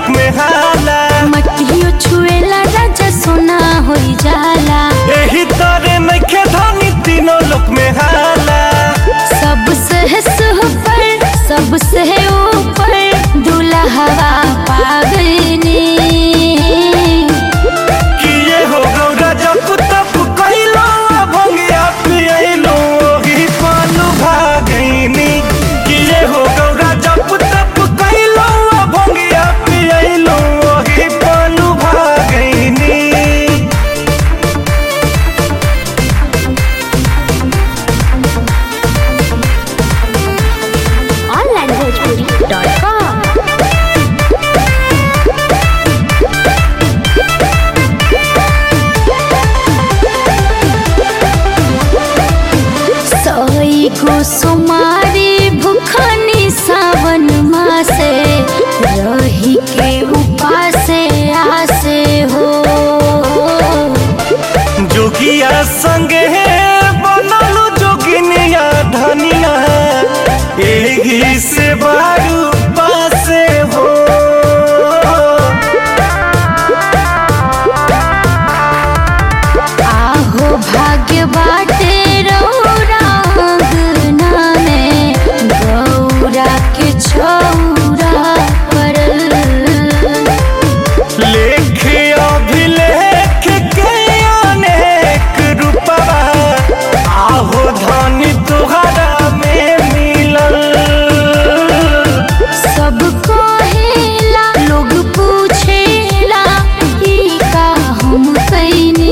में हाला मटियो छुएला राजा सोना होई जाला एही तरे नइखे धनी तीनों लोक में हाला सबसे ऊपर सबसे ऊपर दुल्हवा पागनी किए हो गौरा जब तब कइलो भंगिया पियलो ओही पालू भागैनी किए हो गौरा जब तब कइलो भंगिया पियलो ओही पालू भागैनी onlinebhojpuri.com सोई को सुमारी भुखनी सावन मासे रही के उपासे आसे हो जोगिया संगे बनलू जोगिनिया धनिया एही से बारू पासे हो आहो भाग्य बाटे रौरा अंगना में गौरा के छौरा परल लेख अभिलेख के अनेक रूपवा आहो धनी तुहरा में मिलल सब कहेला लोग पूछेला ई का हम कैनी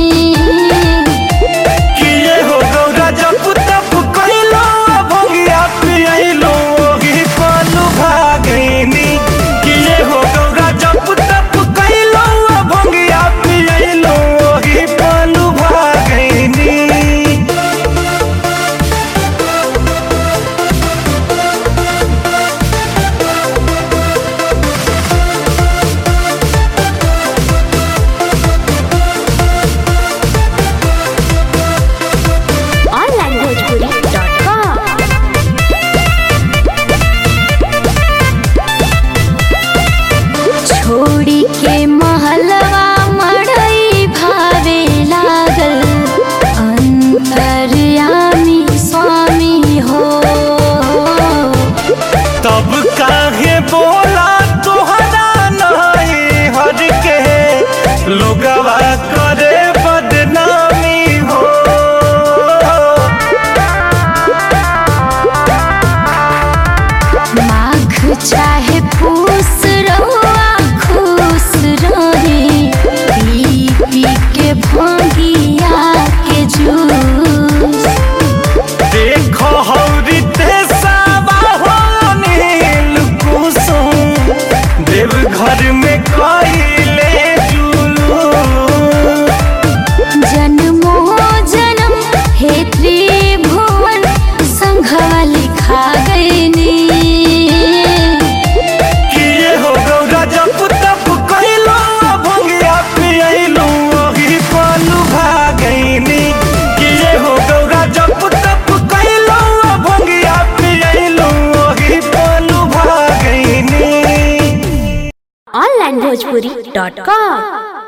किए हो गौरा जब तब कइलो भंगिया पियलो ओही पालू भागैनी किए हो गौरा जब तब कइलो भंगिया पियलो ओही पालू भागैनी onlinebhojpuri.com छोड़ी के महलवा मड़ई भावे लागल अंतर्यामी स्वामी हो तब काहे बोला तोहरा नहीं हर के लोगवा करे बदनामी हो माघ चाहे पूस रहुआ खुश रहे पी पी के भंगिया के जूस देखो हौरी ते सावा हो नील कुसुम देव घर में कइले जुलू जन्मो जन्म हे त्रिभुवन संघवा लिखा गईनी किए हो गौरा जब तब कइलो भंगिया पियलो ओही पालू भागैनी किए हो गौरा जब तब कइलो भंगिया पियलो ओही पालू भागैनी onlinebhojpuri.com